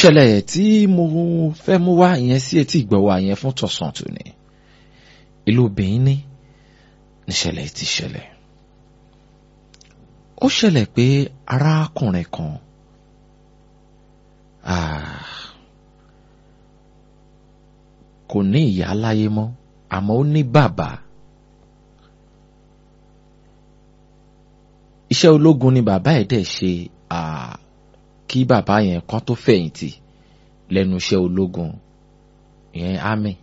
ìṣẹ̀lẹ̀ tí mo fẹ́ mú wá ìyẹn sí etí ìgbọ̀wọ́ yẹn fún tọ̀sán tòní ìlú Benin níṣẹ̀lẹ̀ ti ṣẹlẹ̀ ó ṣẹlẹ̀ pé arákùnrin kan kò ní ìyá láyé mọ́ àmọ́ ó ní bàbá iṣẹ́ ológun ni bàbá ẹ̀ dẹ̀ ṣe kí bàbá yẹn kan tó fẹ̀yìntì lẹ́nu iṣẹ́ ológun ìyẹn army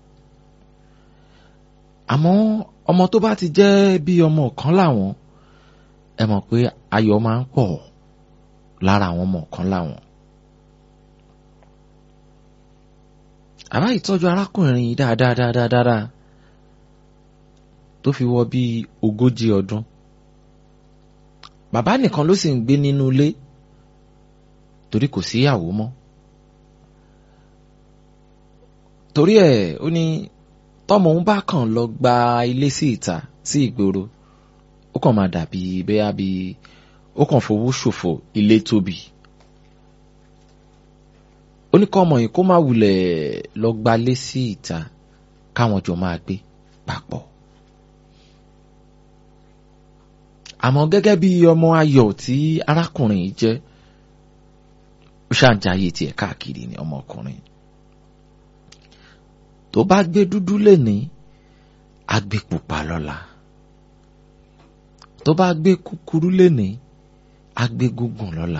àmọ́ ọmọ tó bá ti jẹ́ bí ọmọ kan láwọn ẹ mọ̀ pé ayọ̀ máa ń pọ̀ lára àwọn ọmọ kan láwọn. àbá ìtọ́jú arákùnrin yìí dáadáa dáadáa dáadáa tó fi wọ bíi ogójì ọdún bàbá nìkan ló sì ń gbé nínú ilé torí kò síyàwó mọ́ torí ẹ̀ ó ní tọ́mọ òun bá kàn lọ gba ilé sí ìta sí ìgboro ó kàn máa dàbí bẹ́ẹ̀ bí ó kàn fowó ṣòfò ilé tóbi ó ní kọ́ ọmọ yìí kó má wulẹ̀ lọ gbalé sí ìta káwọn jọ máa gbé papọ̀ àmọ́ gẹ́gẹ́ bí ọmọ ayọ̀ tí arákùnrin yìí jẹ́ ó ṣàǹjáyé tiẹ̀ káàkiri ni ọmọkùnrin tó bá gbé dúdú lẹ́ni á gbé pupa lọ́la tó bá gbé kúkúrú lẹ́ni á gbé gúngùn lọ́la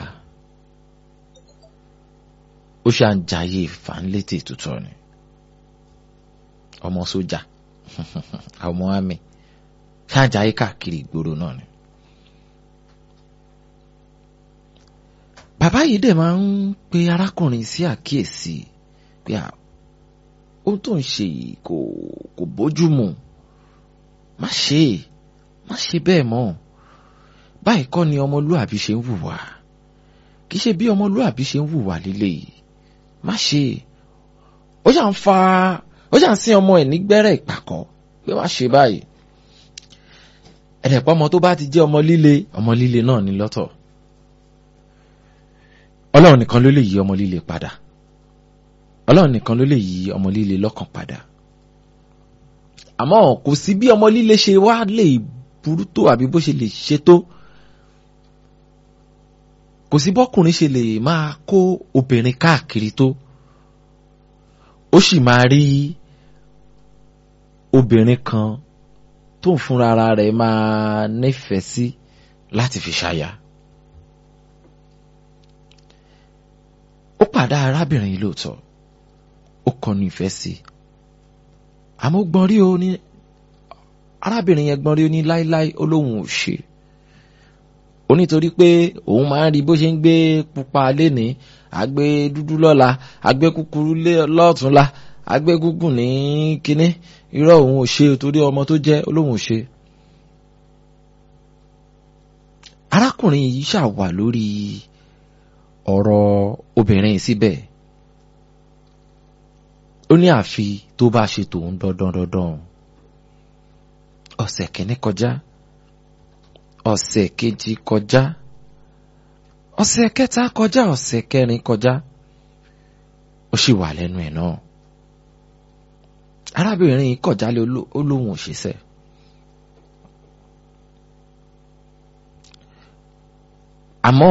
ó ṣàǹjáyé ìfàǹlétè tuntun ni ọmọ sójà ọmọ àmì ṣàǹjáyé káàkiri ìgboro náà ni. bàbá yìí dẹ̀ máa ń pe arákùnrin sí àkíyèsí pé ohun tó ń ṣe yìí kò kò bójú mu má ṣe é má ṣe bẹ́ẹ̀ mọ́ báyìí kọ́ ni ọmọlúàbí ṣe ń hùwà kì í ṣe bí ọmọlúàbí ṣe ń hùwà líle yìí má ṣe é ó ṣà ń fa ó ṣà ń sin ọmọ ẹ̀ nígbẹ́rẹ́ ìpàkọ́ pé má ṣe báyìí ẹ̀dẹ̀pọ̀ ọmọ tó bá ti jẹ́ ọmọ líle ọmọ líle náà ní lọ́tọ̀ ọlọ́run nìkan ló lè yí ọmọ líle padà ọlọ́run nìkan ló lè yí ọmọ líle lọ́kàn padà àmọ́ kò sí bí ọmọ líle ṣe wá lè burú tó àbí bó ṣe lè ṣe tó kò sí bọ́kùnrin ṣe lè máa kó obìnrin káàkiri tó ó sì máa rí obìnrin kan tó ń fúnra rẹ̀ máa nífẹ̀ẹ́ sí láti fi ṣaya. ó pàdá arábìnrin yìí lóòótọ́ ó kọnu ìfẹ́ sí i àmọ́ gbọ́n rí o ní arábìnrin yẹn gbọ́n rí o ní láíláí ó lóun ò ṣe ó nítorí pé òun máa ń rí bó ṣe ń gbé pupa lénìí àgbé dúdú lọ́la àgbé kúkúrú lọ́túnla àgbé gúngùn ní kínní irọ́ òun ò ṣe torí ọmọ tó jẹ́ ó lóun ò ṣe. arákùnrin yìí ṣàwà lórí ọ̀rọ̀ obìnrin síbẹ̀ ó ní àfi tó bá ṣe tòun dandan dandan ọ̀sẹ̀ kìíní kọjá ọ̀sẹ̀ kejì kọjá ọ̀sẹ̀ kẹta kọjá ọ̀sẹ̀ kẹrin kọjá ó sì wà lẹ́nu ẹ̀ náà arábìnrin yìí kọjálé ó lóun òṣìṣẹ́ àmọ́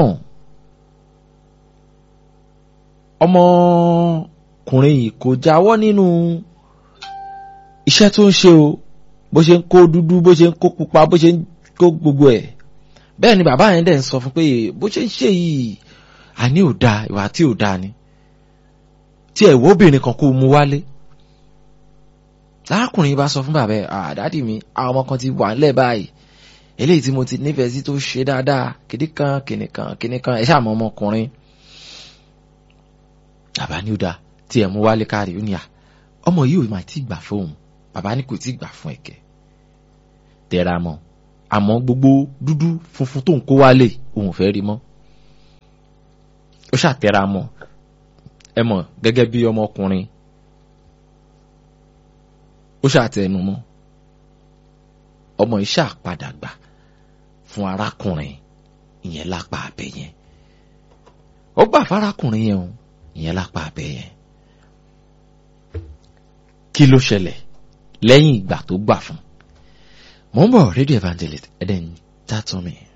ọmọkùnrin yìí kò jáwọ́ nínú iṣẹ́ tó ń ṣe o bó ṣe ń kó dúdú bó ṣe ń kó pupa bó ṣe ń kó gbogbo ẹ̀ bẹ́ẹ̀ ni bàbá yẹn dẹ̀ ń sọ fún pé bó ṣe ń ṣe yìí àní ò dáa ìwà tí ò dáa ni tí ẹ̀ wọ́ obìnrin kan kó mu wálé lárakùnrin yìí bá sọ fún bàbá ẹ̀ àdádì mi àwọn ọmọ kan ti wà ńlẹ̀ báyìí eléyìí tí mo ti nífẹ̀ẹ́ sí tó ṣe dáadáa kìnnìkan kìnnìkan kìnnìkan ẹ̀ ṣàmọ́ ọmọkùnrin bàbá ní ó dáa tí ẹ̀ mú wálé kárí ó ní à ọmọ yìí ò máa ti gbà fóun bàbá ní kò tí gbà fún ẹ̀kẹ́ tẹra mọ́ àmọ́ gbogbo dúdú funfun tó ń kó wálé òun fẹ́ rí mọ́ ó ṣàtẹra mọ́ ẹ mọ̀ gẹ́gẹ́ bí ọmọkùnrin ó ṣàtẹnu mọ́ ọmọ yìí ṣàpadà gbà fún arákùnrin ìyẹn lápá abẹ yẹn ó gbà fárákùnrin yẹn o ìyẹn lápá abẹ́ yẹn kí ló ṣẹlẹ̀ lẹ́yìn ìgbà tó gbà fún mo ń bọ̀ rédíò evangelist ẹ̀dẹ̀ ń tàtọ́ mi.